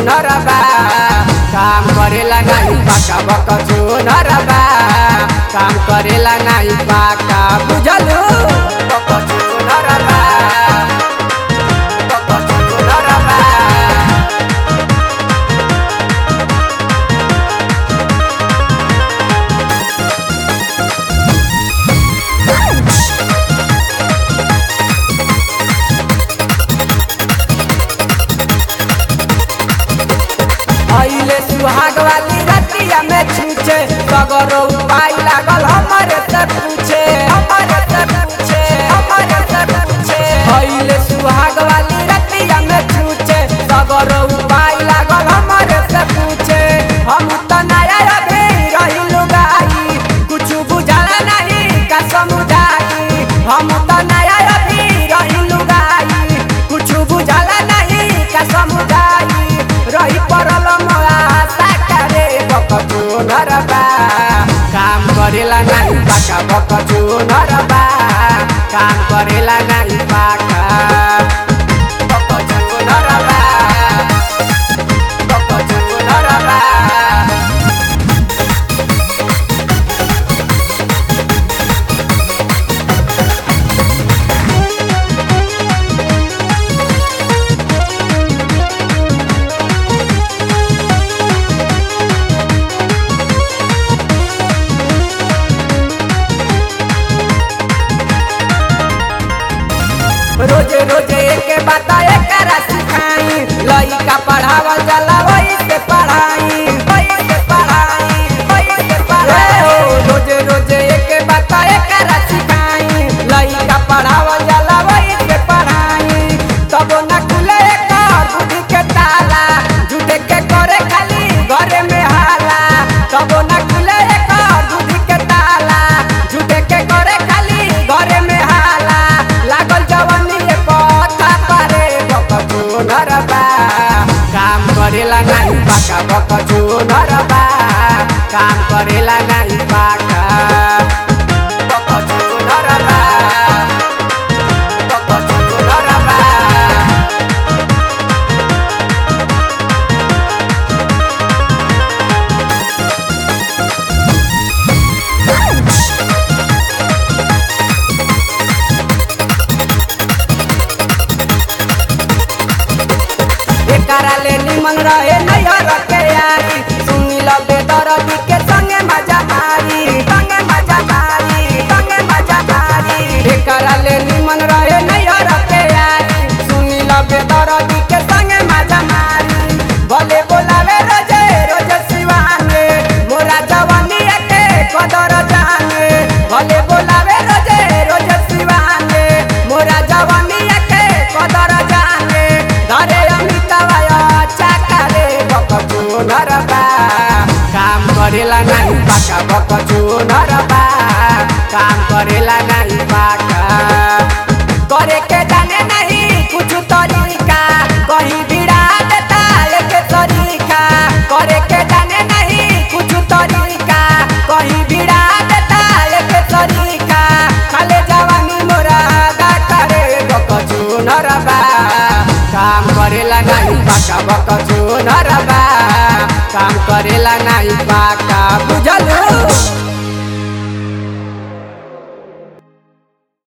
चुनरबा काम करेला नाही पाका बक चुनरबा काम करेला नाही पाका बुझलु बक चुनरबा बक चुनरबा अइले सुहाग वाली रतिया में छूचे सगरो उपाय लागल हमारे से पूछे हमारे से पूछे हमारे से पूछे अइले सुहाग वाली रतिया में छूचे सगरो उपाय लागल हमारे से पूछे हम त नया अभी रहिलु गाई कुछ बुझाला नहीं का समुदाई हम त नया अभी रहिलु गाई कुछ बुझाला नहीं का समुदाई रही परल आशा करे बकचो नरबा काम करेला नाही पाका बकचो नरबा काम करेला नाही पाका बकचो नरबा बकचो नरबा रोजे रोजे एके बात एकरा सिखाई लइका पढ़ावल जाला वही से पढ़ाई वही से पढ़ाई वही से पढ़ाई हो रोजे रोजे एके बात एकरा सिखाई लइका पढ़ावल जाला वही से पढ़ाई तब न खुले एकर बुद्धि के ताला झूठे के करे खाली घरे में हाला तब न खुले एकर बुद्धि के ताला झूठे के करे खाली घरे में हाला लागल जवानी के पथा पारे बकचो नरबा काम करेला नाही पाका बकचो नरबा काम करेला नाही पाका बकचो नरबा बकचो नरबा एकरा ले निमन रहे नैहर के यारी सुनी लो बेदरदी के संगे मजा मारी संगे मजा मारी संगे मजा मारी एकरा ले निमन रहे नैहर के यारी सुनी लो बेदरदी के संगे मजा मारी भले बोलावे रोजे रोजे सिवाने मोरा जवानी के कदर जाने भले बोलावे रोजे रोजे सिवाने मोरा जवानी के कदर जाने घरे अमितावा चाकारे बकचो नरबा काम करेला नाही पाका बकचो नरबा काम करेला नाही पाका करे के जाने नहीं कुछ तरीका कहीं भिड़ा देता लेके तरीका करे के जाने नहीं कुछ तरीका कहीं भिड़ा देता लेके तरीका खाले जवानी मोरा गा करे बकचो नरबा काम करेला नाही पाका बकचो नरबा काम करेला नाही पाका बुझलु